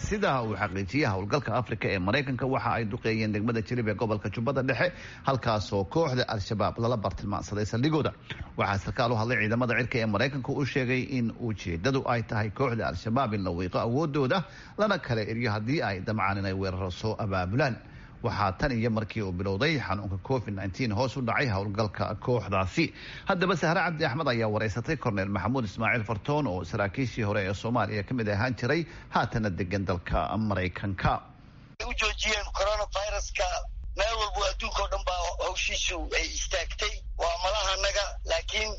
sida uu xaqiijiyay howlgalka afrika ee maraykanka waxa ay duqeeyeen degmada jilib ee gobolka jubbada dhexe halkaasoo kooxda al-shabaab lala bartilmaansaday saldhigooda waxaa sarkaal u hadlay ciidamada cirka ee maraykanka u sheegay in ujeedadu ay tahay kooxda al-shabaab in la wiiqo awoodooda lana kala eriyo haddii ay damcaan inay weeraro soo abaabulaan waxaa tan iyo markii uu bilowday xanuunka covid nteen hoos u dhacay howlgalka kooxdaasi haddaba sahre cabdi axmed ayaa wareysatay korneyl maxamuud ismaaciil fartoon oo saraakiishii hore ee soomaaliya ka mid ahaan jiray haatana degan dalka maraykanka u joojiyeen coronaviruska meel walbo adduunka o dhan baa hawshiisu ay istaagtay waa malahanaga laakiin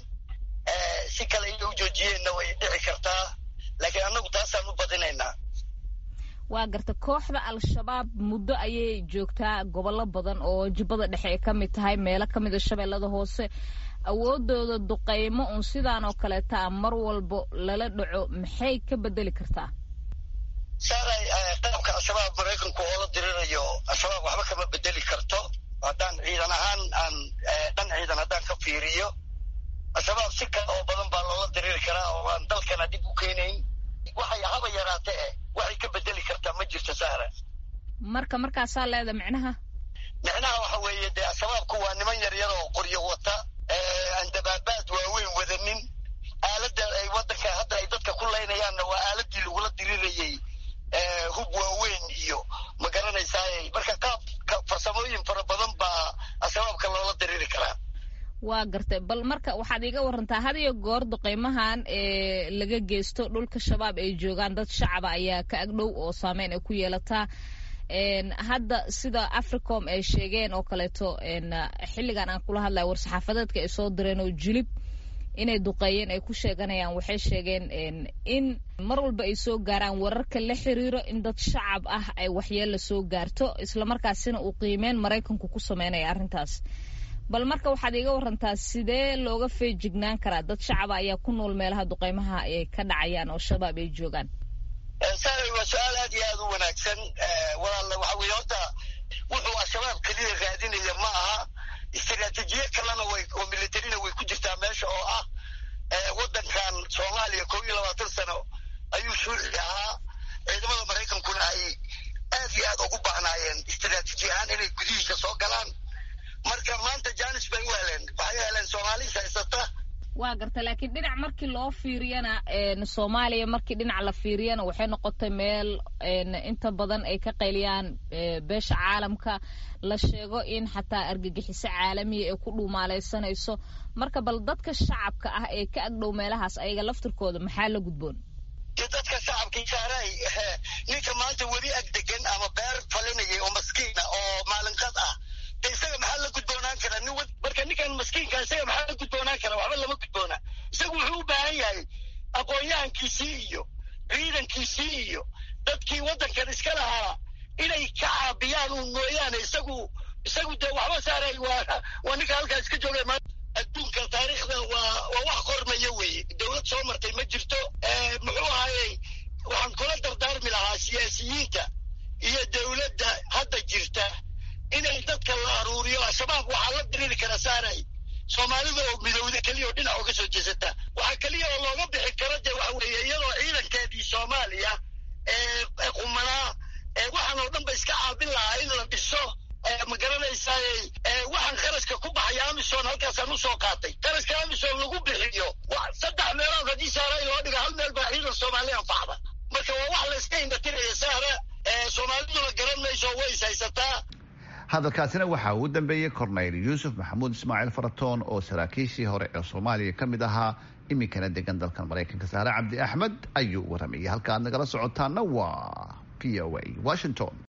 si kale inay u joojiyeenna way dhici kartaa laakiin annagu taasaan u badinaynaa waa garta kooxda al-shabaab muddo ayay joogtaa gobollo badan oo jubbada dhexe ay ka mid tahay meelo ka mida shabeellada hoose awoodooda duqaymo uun sidaan oo kaleeta mar walbo lala dhaco maxay ka bedeli kartaa saaray qaabka al-shabaab maraykanku oo la dirirayo al-shabaab waxba kama bedeli karto haddaan ciidan ahaan aan dhan ciidan haddaan ka fiiriyo al-shabaab si kale oo badan baa loola diriri karaa oo aan dalkana dib u keenayn waxay haba yaraate eh waxay ka bedeli kartaa ma jirto sahra marka markaasaa leeda micnaha micnaha waxa weeye dee al-shabaabku waa niman yaryar oo qoryo wata aan dabaabaad waaweyn wadanin aaladda ay waddanka hadda ay dadka ku laynayaanna waa aaladii lagula dirirayay hub waaweyn iyo ma garanaysaay marka qaab farsamooyin fara badan baa al-shabaabka loola diriri karaa waa gartay bal marka waxaad iiga warantaa had iyo goor duqaymahan ee laga geysto dhulka shabaab ay joogaan dad shacaba ayaa ka agdhow oo saameyn ay ku yeelataa hadda sida africom ay sheegeen oo kaleeto xilligan aan kula hadlaya war-saxaafadeedka ay soo direen oo julib inay duqeeyeen ay ku sheeganayaan waxay sheegeen in mar walba ay soo gaaraan wararka la xiriiro in dad shacab ah ay waxyeella soo gaarto islamarkaasina uu qiimeyn maraykanku ku sameynaya arrintaas bal marka waxaad iiga warantaa sidee looga feejignaan karaa dad shacaba ayaa ku nool meelaha duqaymaha ay ka dhacayaan oo shabaab ay joogaan saaray waa su-aal aad iyo aad u wanaagsan walaalla waxa weye horta wuxuu al-shabaab keliya raadinaya ma aha istaraatiijiye kalena way oo militarina way ku jirtaa meesha oo ah waddankan soomaaliya kow iyo labaatan sano ayuu shuuci ahaa ciidamada maraykankuna ay aad iyo aad ugu baahnaayeen istaraatiiji ahaan inay gudihiisa soo galaan marka maanta janis bay u heleen waxay heleen soomaalis haysata waa garta laakiin dhinac markii loo fiiriyana soomaaliya markii dhinac la fiiriyana waxay noqotay meel inta badan ay ka qayliyaan beesha caalamka la sheego in xataa argagixiso caalamiya ay ku dhuumaalaysanayso marka bal dadka shacabka ah ee ka agdhow meelahaas ayaga laftirkooda maxaa la gudboon dadka shacabkii saaray ninka maanta weli ag degan ama beer falinaya oo maskiina oo maalinqad ah de isaga maxaa la gudboonaan karaa nin marka ninkan maskiinka isaga maxaa la gudboonaan karaa waxba lama gudboona isagu wuxuu u baahan yahay aqoon-yahankiisii iyo ciidankiisii iyo dadkii waddankan iska lahaa inay ka caabiyaan uun mooyaane isagu isagu dee waxba saaray waa waa ninka halkaa iska jooga ma adduunka taariikhda waa waa wax qormaya weeye dowlad soo martay ma jirto muxuu ahaayey waxaan kula dardaarmi lahaa siyaasiyiinta iyo dowladda hadda jirta inay dadka la aruuriyo al-shabaab waxaa la diriri kara saaray soomaalida oo midowda keliya oo dhinac uga soo jeesata waxaa keliya oo looga bixi karo dee waxa weeye iyadoo ciidankeedii soomaaliya ee qumanaa waxaan oo dhan ba iska caabin lahaa in la dhiso ma garanaysaay waxaan kharashka ku baxaya amison halkaasaan usoo qaatay kharashka amison lagu bixiyo saddex meelood haddii saaray loo dhiga hal meel baa ciidan soomaaliya anfacda marka waa wax la iska indhatiraya sahra soomaaliduna garan mayso way is haysataa hadalkaasina waxaa ugu dambeeyey korneyl yuusuf maxamuud ismaaciil faratoon oo saraakiishii hore ee soomaaliya ka mid ahaa iminkana degan dalkan maraykanka saare cabdi axmed ayuu waramayay halka aad nagala socotaana waa v o a washington